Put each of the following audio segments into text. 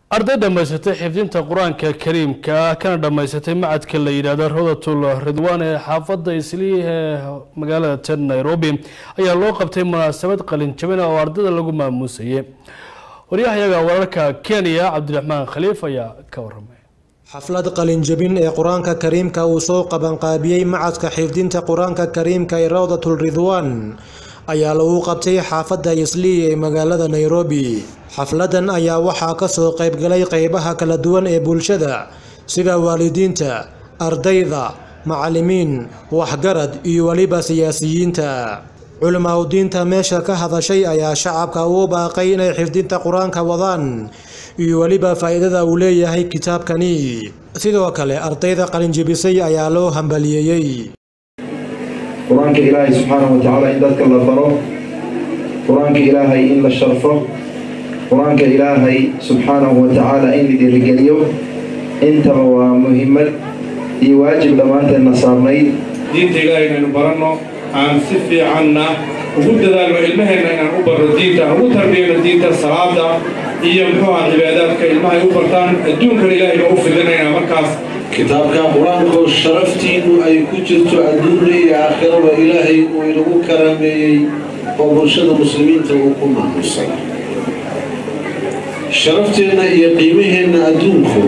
arday dhammaysatay xifdinta qur-aanka kariimka kana dhammaysatay macadka la yidhaahdo rodatul ridwaan ee xaafadda islii ee magaalada tan nairobi ayaa loo qabtay munaasabad qalinjabina oo ardayda lagu maamuusayay waryahayaga wararka kenya cabdiraxmaan khaliif ayaa ka waramay xaflad qalinjabin ee qur-aanka kariimka uu soo qabanqaabiyey macadka xifdinta qur-aanka kariimka ee rawdatul ridwaan ayaa lagu qabtay xaafadda islii ee magaalada nairobi xafladan ayaa waxaa kasoo qaybgalay qeybaha kala duwan ee bulshada sida waalidiinta ardayda macalimiin waxgarad iyo weliba siyaasiyiinta culimaadudiinta meesha ka hadashay ayaa shacabka ugu baaqay inay xifdinta qur-aanka wadaan iyo weliba faa-iidada uu leeyahay kitaabkani sidoo kale ardayda qalinjibisay ayaa loo hambaliyeeyey qur-aanka ilaahay subxaanahu watacaala in dadka la baro qur-aanka ilaahay in la sharfo qur-aanka ilaahay subxaanahu watacaala in la dhiirigeliyo intaba waa muhiimad iyo waajib dhammaanteenna saarnayd diinta ilaahay inaynu baranno aan si fiicanna ugu dadaalno ilmaheenna inaan u barno diinta aan ugu tarbiyayno diinta salaada iyo muxuuha cibaadaadka ilmahay u bartaan adduunkana ilaahayba u fidinayna markaas kitaabka qur-aanku sharaftiinnu ay ku jirto adduunna iyo aakhiraba ilaahay uu inagu karaameeyey oo bulshada muslimiinta uu ku maamusay sharafteenna iyo qiimaheenna adduunku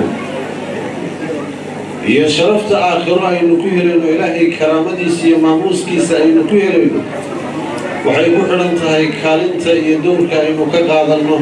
iyo sharafta aakhiro aynu ku helayno ilaahay karaamadiisa iyo maamuuskiisa aynu ku helayno waxay ku xidhan tahay kaalinta iyo dowrka aynu ka qaadanno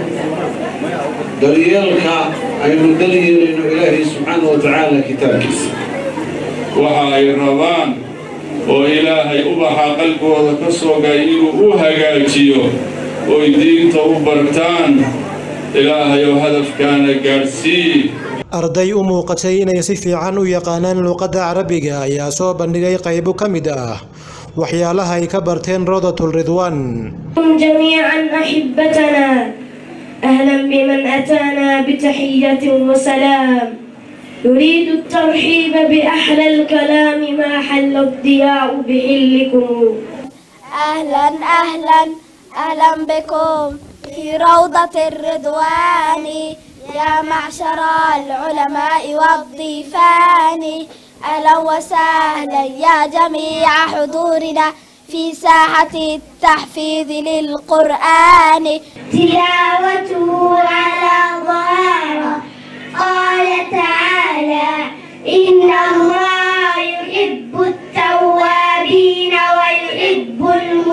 daryeelka aynu daryeelayno ilaahay subxaana wa tacaala kitaabkiisa waxa ay rabaan oo ilaahay ubaxa qalbigooda ka soogay inuu u hagaajiyo oy diinta u bartaan ilaahayoo hadafkaana gaadhsii arday u muuqatay inay si fiican u yaqaanaan luuqadda carabiga ayaa soo bandhigay qaybo ka mid ah waxyaalaha ay ka barteen rawdatul ridwaan جميعا أحبتنا أهلا بمن أتانا بتحية وسلام نريد الترحيب بأحلى الكلام ما حل الضياء بحلكم أهلا أهلا أهلا بكم في روضة الرضوان يا معشر العلماء والضيفان أهلا وسهلا يا جميع حضورنا في ساحة التحفيظ للقرآن تلاوته على ظهارة قال تعالى إن الله يحب التوابين ويحب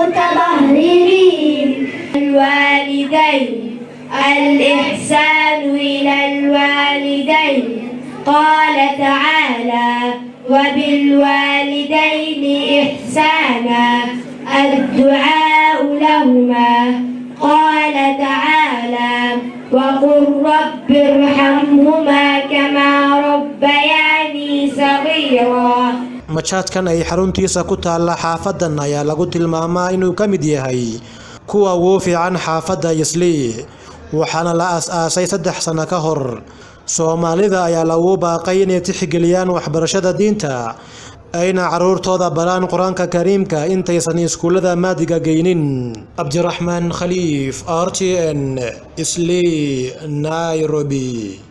المتطهرين الوالدين الإحسان إلى الوالدين قال تعالى وبالوالدين إحسانا الدعاء لهما قال تعالى وقل رب ارحمهما كما ربياني صغيرا majaadkan ay xaruntiisa ku taalla xaafadan ayaa lagu tilmaamaa inuu ka mid yahay kuwa ugu fiican xaafadda islii waxaana la as-aasay saddex sano ka hor soomaalida ayaa lagu baaqay inay tixgeliyaan waxbarashada diinta ayna caruurtooda baraan qur-aanka kariimka intaysan iskuullada maadiga geynin cabdiraxmaan khaliif r t n islii nairobi